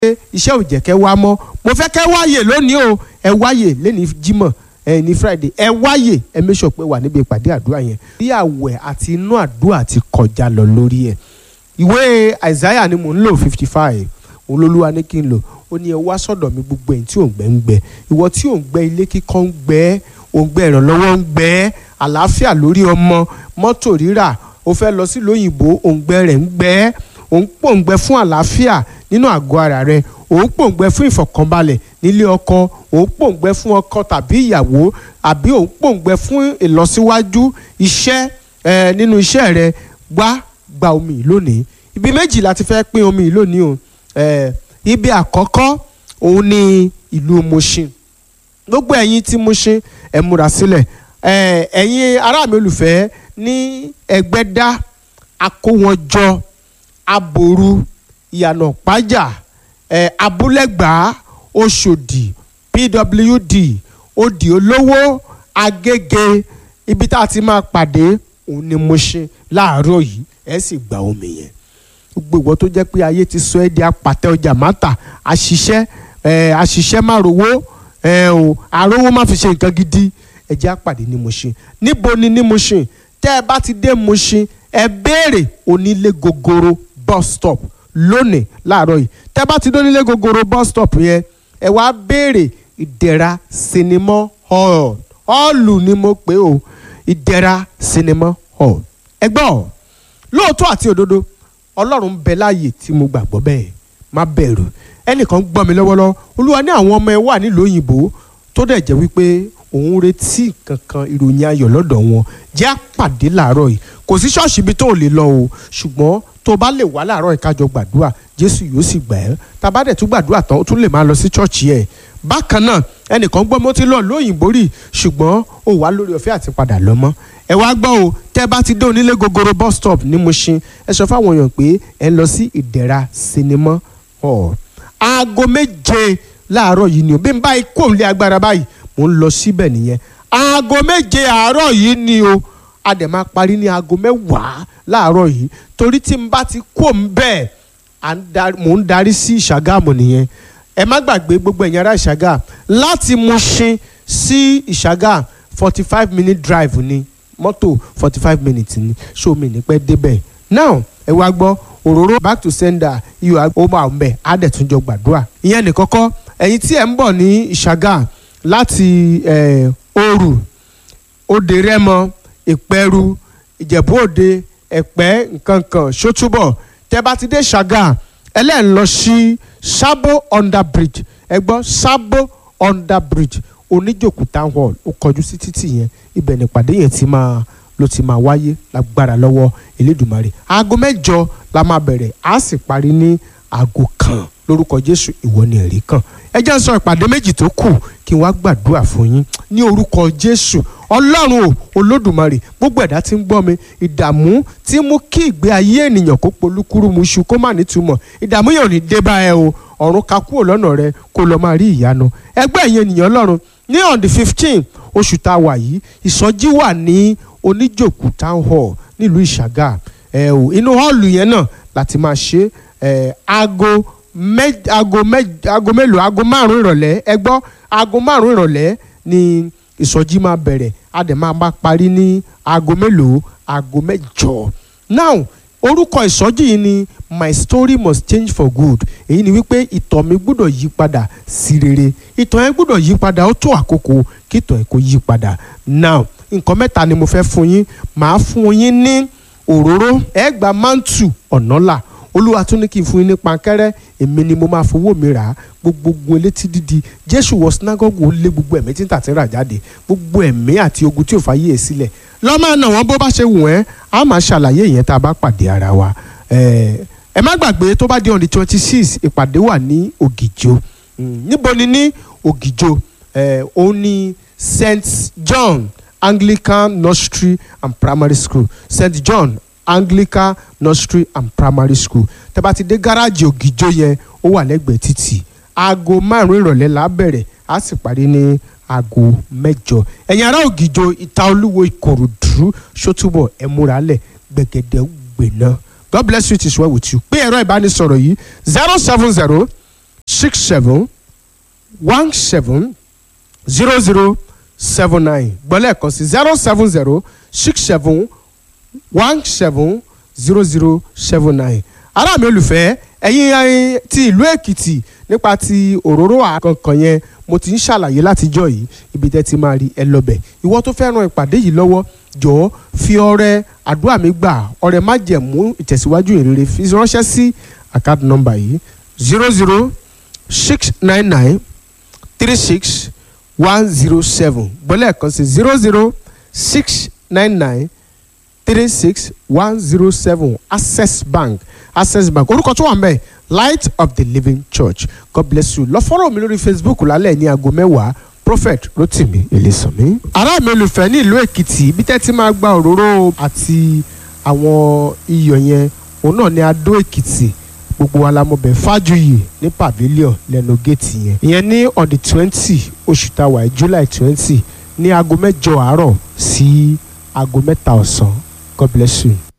iṣẹ́ ò jẹ́ kẹ́ wá mọ́ mo fẹ́ kẹ́ wáyè lónìí o ẹ wáyè lẹ́ni jímọ̀ ẹ ní friday ẹ wáyè ẹ make sure pé wà níbi ìpàdé àdúrà yẹn bí àwẹ̀ àti inú àdúrà ti kọjá lọ lórí ẹ̀ ìwé isaiah ni mò ń lò fifty five òun lolúwa ní kí n lò ó ní ẹ wá sọ́dọ̀ mi gbogbo ẹ̀yin tí ò ń gbẹ ń gbẹ ìwọ tí ò ń gbẹ ilé kíkọ́ ń gbẹ ò ń gbẹ ìrànlọ́wọ́ ń gbẹ àlàáfíà lórí ọmọ mọ́tò rírà ó fẹ́ lọ sílùú òyìnbó ò ń gbẹ rẹ̀ ń gbẹ ò ń pòǹgbẹ fún àlàáfíà nínú àgọ́ ara rẹ ò ń pòǹgbẹ fún ìfọ̀kànbalẹ̀ nílé ọkọ ò ń pòǹgbẹ fún ọkọ tàbí ìyàwó àbí ò ń pòǹgbẹ fún ìlọsíwájú iṣẹ́ ẹ nínú iṣẹ́ rẹ wá gba omi yìí lónìí ibi méjì la ti fẹ́ pín omi yìí lónìí o ẹ ibi àkọ́kọ́ òun ni ìlú Mushin gbogbo ẹ̀yin tí Mushin ẹ múra sílẹ̀ ẹ ẹ̀yin ará mi olùfẹ́ ní Ẹgbẹ́dá akówọ́njọ aboru ìyànà pájà ẹ abúlẹ̀gbá Ọ̀ṣọ́dì pwd òdì olówó agége ibi tá a ti máa pàdé òun ni Mushin láàárọ̀ yìí ẹ sì gba omi yẹn gbogbo ìwọ tó jẹ́ pé ayé ti sọ ẹ́ di apàtẹ ọjà mátà àṣìṣẹ́ ẹ̀ àṣìṣẹ́ má rówó ẹ̀ o àrówó má fi ṣe nǹkan gidi ẹ jẹ́ àpàdé ní Mushin níbo ni ní Mushin tẹ́ ẹ bá ti dé Mushin ẹ béèrè onílé gogoro bus stop lónìí láàárọ̀ yìí tẹ́ ẹ bá ti dé onílé gogoro bus stop yẹn ẹ wá béèrè ìdẹ̀ra sinimá hall họ́ọ̀lù ni mo pè o ìdẹ̀ra sinimá hall ẹ gbọ́ lóòótọ́ àti òdodo ọlọ́run ń bẹ láàyè tí mo gbàgbọ́ bẹ́ẹ̀ má bẹ̀rù ẹnìkan gbọ́ mi lọ́wọ́lọ́wọ́ olúwa ní àwọn ọmọ ẹ wà nílùú òyìnbó tó dẹ̀ jẹ́ wípé òun retí kankan ìròyìn ayọ̀ lọ́dọ̀ wọn jẹ́ àpàdé làárọ̀ yìí kò sí ṣọ́ọ̀ṣì ibi tó lè lọ o ṣùgbọ́n tó bá lè wá làárọ̀ yìí kájọ gbàdúrà jésù yóò sì gbà ẹ́ tá a bá dẹ̀ tún gbàdúrà tán ó tún lè máa lọ sí ṣọ́ọ̀ṣì ẹ̀ bákan náà ẹnìkan gbọ́ mo ti lọ lóyìnbó rí ṣùgbọ́n ó wà lórí ọ̀fẹ́ àti padà lọ mọ́ ẹ wá gbọ́ o tẹ́ bá ti dé onílé gogoro bus stop ní Mushin ẹ sọ fáwọn èèyàn pé ẹ ń lọ sí ìdẹ̀ra sinimá hall aago méje láàárọ̀ yìí ni o bí n bá ikú òun lé agbára báyìí mò ń lọ síbẹ̀ nìyẹn aago méje àárọ̀ yìí ni o a dẹ̀ máa parí ní aago mẹ́wàá láàárọ̀ yìí torí tí n bá ti kú òun bẹ́ẹ̀ mò ń darí sí Ìṣàgámù nìyẹn ẹ má gbàgbé gbogbo ẹ̀yin ará Ìṣàgà láti Mushin sí Ìṣàgà forty five minute drive ni mọ́tò forty five minutes ni ṣó mi ní pẹ́ débẹ̀ now ẹ wá gbọ́ òróró back to sender iyọ̀ ó máa ń bẹ̀ á dẹ̀ tún jọ gbàdúrà ìyẹn ní kọ́kọ́ ẹ̀yin tí ẹ̀ ń bọ̀ ní ìṣàgà láti òru òde rẹ́mọ ìpẹ́rù ìjẹ̀bú òde ẹ̀pẹ́ nkankan ṣótúbọ̀ tẹ́ bá ti dé ṣàgà ẹlẹ́yìn lọ sí sábò under bridge ẹ gbọ́ sábò under bridge oníjòkú town hall ó kọjú sí títì yẹn ibẹ̀ nípàdé yẹn ti máa ló ti máa wáyé lágbára lọ́wọ́ Elédùmarè aago mẹ́jọ la máa bẹ̀rẹ̀ á sì parí ní aago kan lórúkọ Jésù ìwọ ni ẹ̀rí kan ẹ jẹ́ sọ ìpàdé méjì tó kù kí n wá gbàdúrà fún yín ní orúkọ Jésù Ọlọ́run o Olódùmarè gbogbo ẹ̀dá tí ń gbọ́ mi ìdààmú tí mú kí ìgbé ayé ènìyàn kó polúkúrú mu ṣu kó má nítumọ̀ ìdààmú yẹn ò ní dé bá ẹ o ọ̀run ká kúrò lọ́nà rẹ kó lọ́ọ́ máa rí ìyanu ẹgbẹ́ ìyẹn ènìyàn Ọlọ́run ní on the fifteen oṣù tá a wà yìí ìsọjí wà ní oníjòkú town hall nílùú ìṣàgà ẹ o inú hall yẹn náà láti máa ṣe ẹ aago mẹ aago mẹ aago mélòó aago márùn ìrọ̀lẹ́ ẹ gbọ́ aago márùn ìrọ̀lẹ́ ni ìsọjí máa bẹ̀rẹ̀ a dẹ̀ máa bá parí ní aago mélòó aago mẹ́jọ now orúkọ ìsọjí yìí ni my story must change for good èyí ni wípé ìtàn mi gbọ́dọ̀ yí padà sí rere ìtàn yẹn gbọ́dọ̀ yí padà ó tó àkókò kí ìtàn yẹn kó yí padà now nǹkan mẹ́ta ni mo fẹ́ fún yín màá fún yín ní òróró ẹ gba mántù ọ̀nàlà olúwa tún ní kí n fún yín ní pankẹ́rẹ́ èmi ni mo máa fowó mi rà á gbogbo elétí dídi jésù wọ sinagogu ó lé gbogbo ẹ̀mí tí ń tàtí rà jáde gbogbo ẹ̀mí àti ogun tí ò fàyè ẹ̀ sílẹ̀ lọ́mọ náà wọ́n bó bá ṣe wù ẹ́ á máa ṣàlàyé ìyẹn tá a bá pàdé ara wa ẹ má gbàgbé tó bá di on the twenty six ìpàdé wà ní ògìjò níbo ni ní ògìjò òun ni st john anglican nursery and primary school st john anglican nursery and primary school tẹ́ bá ti dé gáràjì ògìjò yẹn ó wà lẹ́gbẹ̀ẹ́ títì aago márùn ìrọ̀lẹ́ la bẹ̀rẹ̀ á sì parí ní aago mẹ́jọ ẹ̀yin ará ògìjò ìta olúwo ìkòròdú ṣótúbọ̀ ẹ múra lẹ̀ gbẹ̀gẹ̀dẹ̀ gbẹ̀ná god bless you it is well with you pé ẹ̀rọ ìbánisọ̀rọ̀ yìí zero seven zero six seven one seven zero zero seven nine gbọ́lẹ̀ kan sí zero seven zero six seven one seven zero zero seven nine ará mi olùfẹ́ ẹ̀yin ẹ̀yin ti ìlú èkìtì nípa ti òróró àkànkàn yẹn mo ti ń ṣàlàyé látijọ́ yìí ibi tẹ́ ti máa rí ẹ lọ́bẹ̀ ìwọ tó fẹ́ ran ìpàdé yìí lọ́wọ́ jọ̀ọ́ fi ọrẹ àdúrà mi gbà ọrẹ májẹ̀mú ìtẹ̀síwájú ìrere fi ránṣẹ́ sí àkáàdì nọ́mbà yìí zero zero six nine nine three six one zero seven gbọ́lẹ̀ kan sí zero zero six nine nine three six one zero seven access bank access bank orúkọ tó wà mẹ́ light of the living church god bless you lọ fọ́rọ̀ mi lórí facebook lálẹ́ ní aago mẹ́wàá prophet rotimi elesanmi. ará mi olùfẹ́ ní ìlú èkìtì ibi tẹ́ ti máa gba òróró àti àwọn iyọ̀ yẹn òun náà ní adó èkìtì gbogbo wa la mọ̀ bẹ́ẹ̀ fájuyì ní pavilion lẹ́nu géètì yẹn ìyẹn ní on the twenty oṣù tàwa july twenty ní aago mẹ́jọ àárọ̀ sí aago mẹ́ta ọ̀sán god bless you.